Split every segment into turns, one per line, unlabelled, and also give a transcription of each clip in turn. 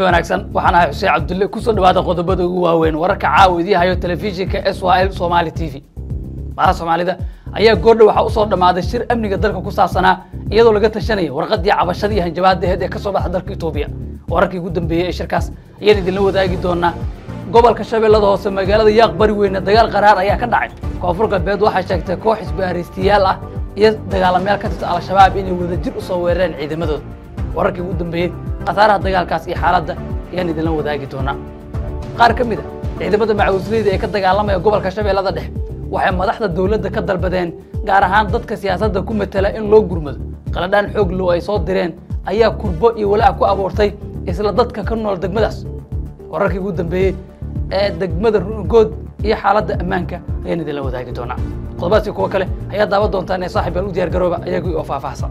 saaxiib wanaagsan waxaan ahay xuseen cabdulle kusoo dhawaada qodobada ugu waaweyn wararka caawa idii hayo telefishinka s y l somali t v madaxa soomaalida ayaa goordhow waxaa usoo dhammaaday shir amniga dalka ku saabsanaa iyadoo laga tashanaya warqadii cabashadii hanjabaada aheed ee ka soo baxda dalka etoobiya wararkii ugu dambeeyey ee shirkaas ayaan idinla wadaagi doonaa gobolka shabeellada hoose magaalada yaaq bari weyne dagaal qaraar ayaa ka dhacay koonfur galbeed waxay sheegtay koox isbaaraystiyaal ah iyo dagaalamayaal ka tirsan al-shabaab inay wadajir usoo weerareen ciidamadooda wararkii ugu dambeeyey khasaaraha dagaalkaas iyo xaaladda ayaan idinla wadaagi doonaa qaar ka mid a ciidamada macawisleyda ee ka dagaalamaya gobolka shabeellada dhexe waxay madaxda dowladda ka dalbadeen gaar ahaan dadka siyaasadda ku matela in loo gurmado qaladhaan xoog low ay soo direen ayaa kurbo iyo walaac ku abuurtay isla dadka ka nool degmadaas wararkii ugu dambeeyey ee degmada rugood iyo xaaladda ammaanka ayaan idinla wadaagi doonaa qodobaadsi kuwo kale ayaa daawan doontaan ee saaxib yaal u diyaar garooba ayagii oo faahfaahsan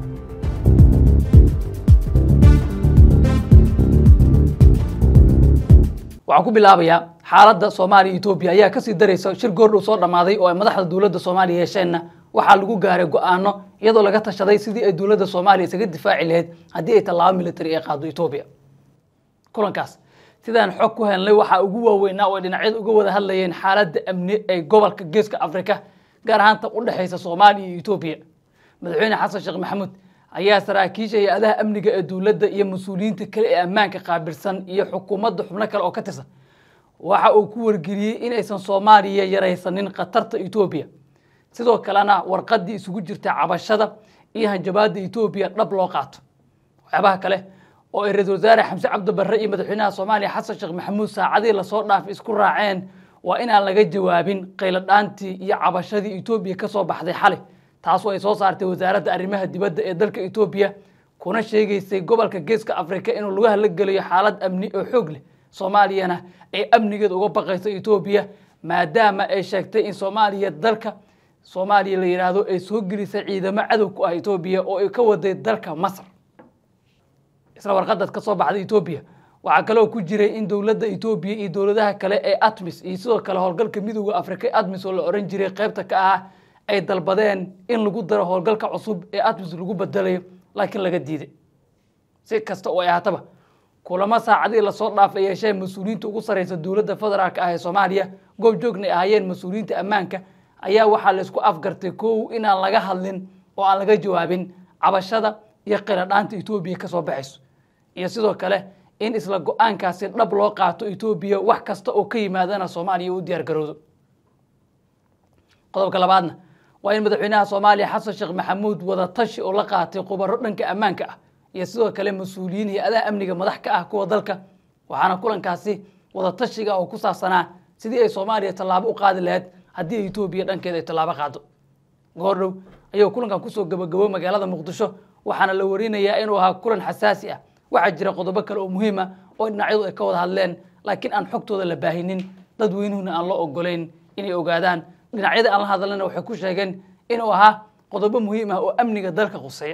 waxaan ku bilaabayaa xaaladda soomaaliya etoobiya ayaa kasii daraysa shir goordhow soo dhammaaday oo ay madaxda dowladda soomaaliya yeesheenna waxaa lagu gaaray go-aano iyadoo laga tashaday sidii ay dowladda soomaaliya isaga difaaci lahayd haddii ay tallaabo military ay qaado etoobiya kulankaas sidaan xog ku helnay waxaa ugu waaweynaa oo ay dhinacyada uga wada hadlayeen xaaladda amni ee gobolka geeska afrika gaar ahaan tan u dhexaysa soomaaliya iyo etoobiya madaxweyne xasan sheekh maxamuud ayaa saraakiisha hay-adaha amniga ee dowladda iyo mas-uuliyiinta kale ee ammaanka qaabilsan iyo xukuumadda xubno kale oo ka tirsan waxa uu ku wargeliyey inaysan soomaaliya yaraysanin khatarta etoobiya sidoo kalena warqaddii isugu jirta cabashada iyo hanjabaadda etoobiya dhab loo qaato waxyaabaha kale oo ay ra-isul wasaare xamse cabdi barre iyo madaxweynaha soomaaliya xasan sheekh maxamuud saacadii lasoo dhaafay isku raaceen waa inaan laga jawaabin qayladhaantii iyo cabashadii etoobiya ka soo baxday xalay taasoo ay soo saartay wasaaradda arrimaha dibadda ee dalka etoobiya kuna sheegaysay gobolka geeska afrika inuu lagu halagelayo xaalad amni oo xoog leh soomaaliyana ay amnigeeda uga baqayso etoobiya maadaama ay sheegtay in soomaaliya dalka soomaaliya la yidhaahdo ay soo gelisay ciidamo cadow ku ah etoobiya oo ay ka waday dalka masar isla warqadaas ka soo baxday etoobiya waxaa kaloo ku jiray in dowladda etoobiya iyo dowladaha kale ee atmis iyo sidoo kale howlgalka midooda afrika ee atmis oo la oran jiray qaybta ka ah ay dalbadeen in lagu daro howlgalka cusub ee atmis lagu bedelayo laakiin laga diiday si kasta oo ay ahaataba kulamo saacadii lasoo dhaafay yeeshee mas-uuliyiinta ugu sarreysa dowladda federaalk ah ee soomaaliya goobjoogna ay ahaayeen mas-uuliyiinta ammaanka ayaa waxaa laysku afgartay kow inaan laga hadlin oo aan laga jawaabin cabashada iyo qiladhaanta etoobiya ka soo baxayso iyo sidoo kale in isla go-aankaasi dhab loo qaato etoobiya wax kasta oo ka yimaadana soomaaliya u diyaar garowdo qodobka labaadna waa in madaxweynaha soomaaliya xasan sheekh maxamuud wada tashi oo la qaatay khubaro dhanka ammaanka ah iyo sidoo kale mas-uuliyiin hay-adaha amniga madax ka ah kuwa dalka waxaana kulankaasi wada tashiga oo ku saabsanaa sidii ay soomaaliya tallaabo u qaadi lahayd haddii ay etoobiya dhankeeda ay tallaabo qaado goordhow ayuu kulankan kusoo gabagabo magaalada muqdisho waxaana la warinayaa inuu ahaa kulan xasaasi ah waxaa jira qodobo kale oo muhiim ah oo dhinacyadu ay ka wada hadleen laakiin aan xogtooda la baahinin dadweynuhuna aan loo ogolayn inay ogaadaan dhinacyada aan la hadalana waxay ku sheegeen inuu ahaa qodobo muhiim ah oo amniga dalka khuseeya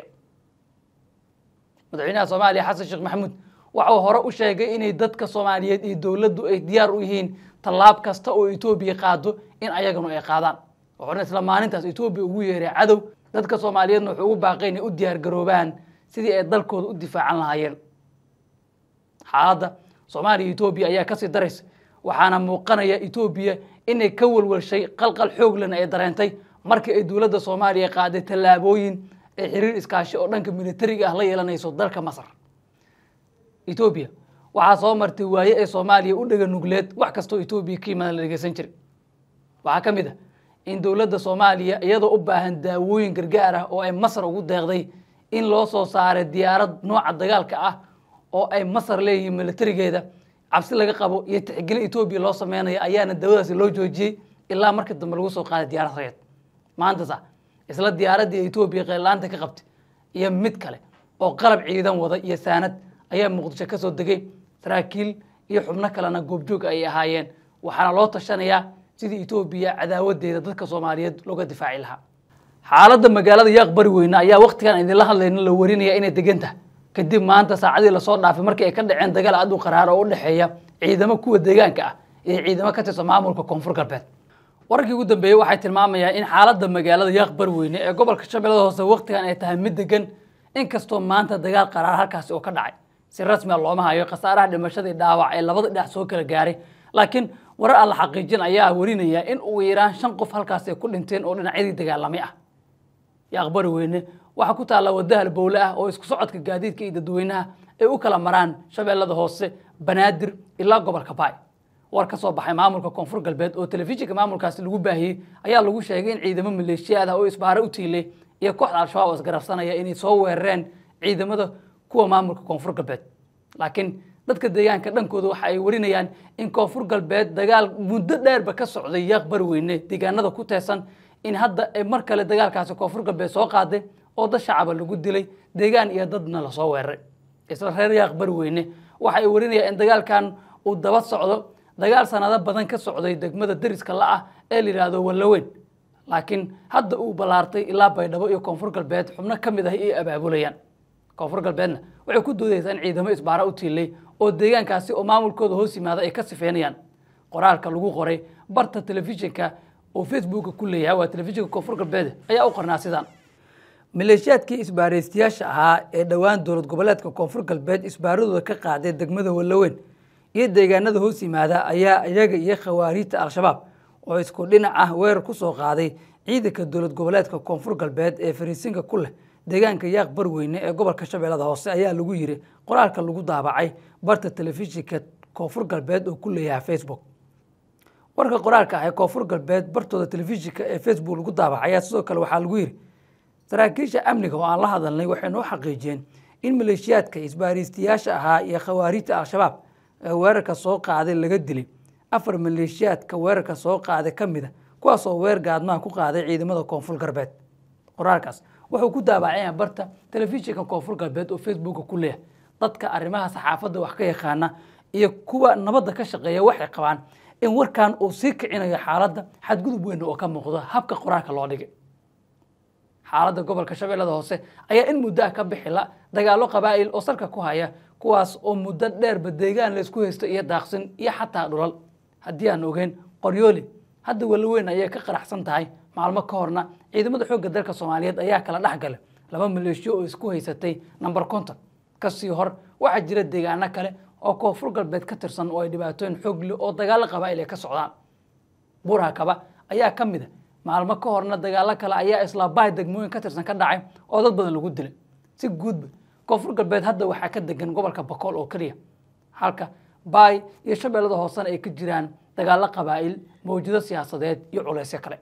madaxweynaha soomaaliya xasan sheekh maxamuud waxuu hore u sheegay inay dadka soomaaliyeed iyo dowladdu ay diyaar u yihiin tallaab kasta oo etoobiya qaado in ayaganu ay qaadaan wuxuuna isla maalintaas etoobiya ugu yeeray cadow dadka soomaaliyeedna wuxuu ugu baaqay inay u diyaar garoobaan sidii ay dalkooda u difaacan lahaayeen xaaladda soomaaliya etoobiya ayaa kasii daraysa waxaana muuqanaya etoobiya inay ka walwalshay qalqal xooglena ay dareentay markii ay dowladda soomaaliya qaaday tallaabooyin ay xiriir iskaashi oo dhanka militariga ah la yeelanayso dalka masar etoobiya waxaa soo martay waaye ee soomaaliya u dhega nugleed wax kastoo etoobiya ka yimaada la dhegeysan jiray waxaa ka mid ah in dowladda soomaaliya iyadoo u baahan daawooyin gargaar ah oo ay masar ugu deeqday in loo soo saaray diyaarad nooca dagaalka ah oo ay masar leeyihiin militarigeeda cabsi laga qabo iyo tixgelin etoobiya loo sameynayo ayaana daawadaasi loo joojiyey ilaa markii dambe lagu soo qaaday diyaarad rageed maantasa isla diyaaraddii etoobiya qeylaanta ka qabtay iyo mid kale oo qalab ciidan wada iyo saanad ayaa muqdisho ka soo degay saraakiil iyo xubno kalena goobjoog ay ahaayeen waxaana loo tashanayaa sidii etoobiya cadaawadeeda dadka soomaaliyeed looga difaaci lahaa xaaladda magaalada yaaq bari weyne ayaa waktigan idinla hadlayna la warinaya inay degan tahay kadib maanta saacadii lasoo dhaafay markii ay ka dhaceen dagaal aad u qaraar oo u dhexeeya ciidamo kuwa deegaanka ah iyo ciidamo ka tirsan maamulka koonfur galbeed wararkii ugu dambeeyey waxay tilmaamayaan in xaaladda magaalada yaaq bari weyne ee gobolka shabeellada hoose waktigan ay tahay mid degan inkastoo maanta dagaal qaraar halkaasi oo ka dhacay si rasmiga looma hayo khasaaraha dhimashadii dhaawac ee labada dhinac soo kala gaaray laakiin warar aan la xaqiijin ayaa warinaya in ugu yaraan shan qof halkaas ay ku dhinteen oo dhinacyadii dagaalamay ah iyo aqbari weyne waxaa ku taalla wadda halbowle ah oo isku socodka gaadiidka iyo dadweynaha ay u kala maraan shabeellada hoose banaadir ilaa gobolka baay war ka soo baxay maamulka koonfur galbeed oo telefishinka maamulkaasi lagu baahiyey ayaa lagu sheegay in ciidamo maleeshiyaad ah oo isbaaro u tiilay iyo kooxda al-shabaab oo isgarabsanaya inay soo weerareen ciidamada kuwa maamulka koonfur galbeed laakiin dadka deegaanka dhankooda waxa ay warinayaan in koonfur galbeed dagaal muddo dheerba ka socday yaaq bari weyne deegaanada ku teesan in hadda ay mar kale dagaalkaasi koonfur galbeed soo qaaday oo dad shacaba lagu dilay deegaan iyo dadna lasoo weeraray isla reer yaaq bari weyne waxa ay warinayaan in dagaalkan uu daba socdo dagaal sanado badan ka socday degmada deriska la-ah ee la yidhaahdo wallaweyn laakiin hadda uu ballaartay ilaa baydhabo iyo koonfur galbeed xubno ka mid ah ay abaabulayaan koonfur galbeedna waxay ku doodaysaa in ciidamo isbaara u tiilay oo deegaankaasi oo maamulkooda hoos yimaada ay ka sifeynayaan qoraalka lagu qoray barta telefishinka oo facebooka ku leeyahay waa telefishinka koonfur galbeed ayaa u qornaa sidaan maleeshiyaadkii isbaaraystayaasha ahaa ee dhowaan dowlad goboleedka koonfur galbeed isbaaradooda ka qaaday degmada wallaweyn iyo deegaanada hoos yimaada ayaa iyaga iyo khawaariijta al-shabaab oo isku dhinac ah weerar ku soo qaaday ciidanka dowlad goboleedka koonfur galbeed ee fariisinka ku leh deegaanka yaaq barweyne ee gobolka shabeellada hoose ayaa lagu yiri qoraalka lagu daabacay barta telefishinka koonfur galbeed oo ku leeyahay facebook warka qoraalka ah ee koonfur galbeed bartooda telefishinka ee facebook lagu daabacay ayaa sidoo kale waxaa lagu yiri saraakiisha amniga oo aan la hadalnay waxay noo xaqiijiyeen in maleeshiyaadka isbaariistayaasha ahaa iyo khawaariijta al-shabaab ee weerarka soo qaaday laga dilay afar maleeshiyaadka weerarka soo qaaday ka mid a kuwaasoo weer gaadmaha ku qaaday ciidamada koonfur galbeed qoraalkaas wuxuu ku daabacaya barta telefishinka koonfur galbeed oo facebooka ku leeyahay dadka arrimaha saxaafadda wax ka yaqaana iyo kuwa nabadda ka shaqeeya waxay qabaan in warkan uu sii kicinayo xaaladda xadgudub weyn oo ka muuqdo habka qoraalka loo dhigay xaaladda gobolka shabeellada hoose ayaa in muddo ah ka bixila dagaallo qabaa'il oo salka ku haya kuwaas oo muddo dheerba deegaan laysku haysto iyo daaqsin iyo xataa dhulal haddii aan ogeyn qoryooli hadda walaweyn ayay ka qaraxsan tahay maalmo ka horna ciidamada xoogga dalka soomaaliyeed ayaa kala dhex galay laba maleeshiyo oo isku haysatay namber konton kasii hor waxaa jira deegaano kale oo koonfur galbeed ka tirsan oo ay dhibaatooyin xoog leh oo dagaallo qabaa'il ay ka socdaan buurha kaba ayaa ka mid a maalmo ka horna dagaallo kale ayaa isla bahay degmooyin ka tirsan ka dhacay oo dad badan lagu dilay si guudba koonfur galbeed hadda waxaa ka degan gobolka bakool oo keliya halka baay iyo shabeellada hoosena ay ka jiraan dagaallo qabaa'il mawjado siyaasadeed iyo culaysyo kale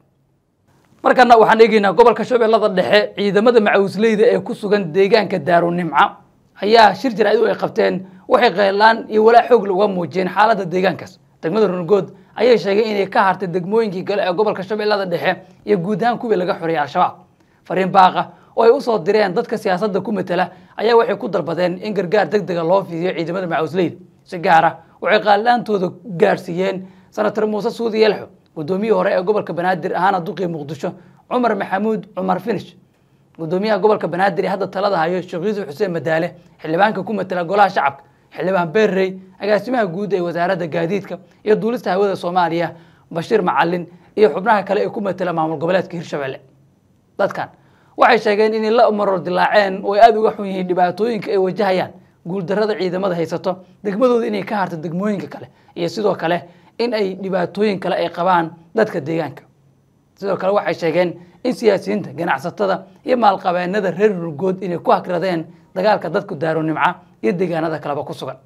markana waxaan eegeynaa gobolka shabeellada dhexe ciidamada macawisleyda ee ku sugan deegaanka daarunimco ayaa shir jaraa'id ay qabteen waxay qeylaan iyo walaa xoog uga muujiyeen xaaladda deegaankaas degmada rungood ayay sheegeen inay ka hartay degmooyinkii kale ee gobolka shabeellada dhexe iyo guud ahaan kuwii laga xoreeyay al-shabaab fariin baaqa oo ay usoo direen dadka siyaasadda ku matela ayaa waxay ku dalbadeen in gargaar deg dega loo fidiyo ciidamada macawisleyda si gaar ah waxay qaalilaantooda gaarsiiyeen senator muuse suudi yelxo guddoomiyihii hore ee gobolka banaadir ahaana duqii muqdisho cumar maxamuud cumar finish gudoomiyaha gobolka banaadir ee hadda talada hayo sheekh yuusuf xuseen madaale xildhibaanka ku matela golaha shacabka xildhibaan beerrey agaasimaha guud ee wasaaradda gaadiidka iyo duulista hawada soomaaliya bashiir macalin iyo xubnaha kale ee ku matela maamul goboleedka hirshabelle dadkan waxay sheegeen inay la maror dilaaceen oo ay aada uga xun yihiin dhibaatooyinka ay wajahayaan guuldarrada ciidamada haysato degmadooda inay ka harto degmooyinka kale iyo sidoo kale in ay dhibaatooyin kale ay qabaan dadka deegaanka sidoo kale waxay sheegeen in siyaasiyiinta ganacsatada iyo maalqabeenada reer rugood inay ku hakradeen dagaalka dadku daaronimca iyo deegaanada kaleba ku sugan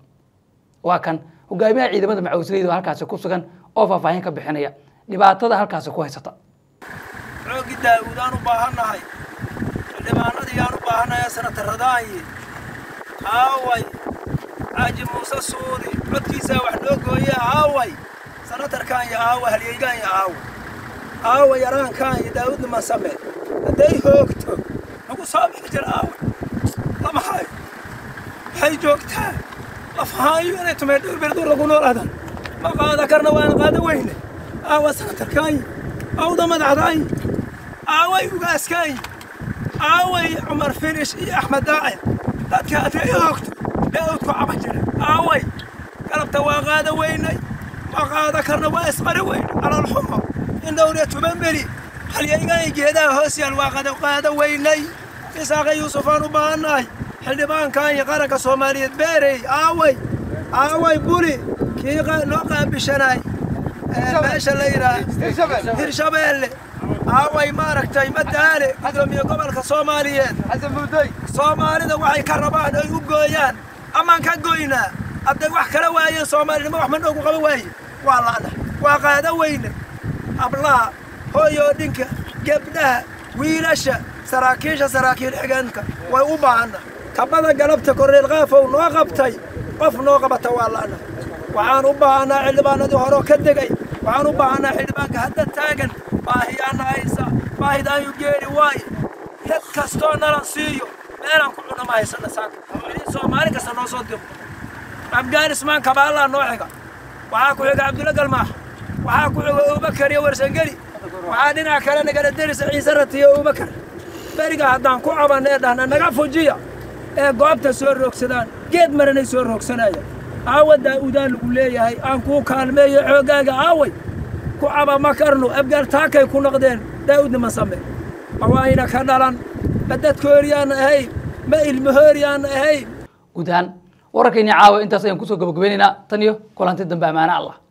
waa kan hogaamiyaha ciidamada macawisleyda oo halkaasi ku sugan oo faahfaahin ka bixinaya dhibaatada halkaasi ku haysata
xoogi daawudaan u baahannahay xildhibaanadii aan u baahannahay sanatarradaayi aaway xaaji muuse suudi codkiisaa wax noo gooye aaway sanatarkaan iyo aawa halyeygaan iyo aawa aawa yaraankaan iyo daawud niman same hadday hoogto nagu soo bixi jir aawa lama hayo waxay joogtaa lafahaayo inay tumay dhowrberdur lagu noolaadan ma qaada karna waana qaada weyne aawa sanatarkaayi awda madaxdaayi aaway ugaaskaayi aaway cumar finish iyo axmed daacir dadka hadday hoogto ee udku caba jira aaway galabta waa qaada weynay ma qaada karna waa isqari weyn calolxumo in dhowriya tuban beri halyaygaay geedaha hoos yaal waa qada qaada weynay isaaqa yuusuf aan u baahannahay xildhibaankan iyo qaranka soomaaliyeed beerey aaway aaway buli kii loo qaabishanaay meesha la yidhaah hirshabeelle aaway maaragtay madaale gudoomiye gobolka soomaaliyeed soomaalida waxay ka rabaan ay u gooyaan amaan ka goynaa hadday wax kala waayeen soomaalinimo wax ma noogu qaba waaye waa la'na waa qaada weyne hablaha hooyoodhinka gebdhaha wiilasha saraakiisha saraakiil xigeenka way u baahanna kabada galabta korneel qaafow noo qabtay qof noo qabata waa la'na waxaan u baahannaa xildhibaanadii horeo ka degay waxaan u baahannaa xildhibaanka hadda taagan baahiyaana haysa baahidaayu geeri waaye dad kastoo nalan siiyo meelaan ku cunama haysana saaka idin soomaali kasta noo soo diro afgaanismaan kabaallaa noo xiga waxaa ku xiga cabdulla galmaax waxaa ku xiga abubakar iyo warsangeli waxaa dhinaca kale nagala derisa ciise ratiyo abubakar beriga haddaan ku cabanna ee dhahna naga fujiya ee goobta soo roogsadaan geed maranay soo roogsanaya aawa daa'uudaan lagu leeyahay aan kuu kaalmeeyo xooggaaga aaway ku caba ma karno abgaal taakay ku noqdeen daa'uudna ma same awaayna ka dhalan ma dadkooriyaan ahayn ma ilmahooriyaan ahayn
guud ahaan wararkayni caawa intaas ayaan kusoo gabagabeynaynaa tan iyo kulanti dambe ammaane allah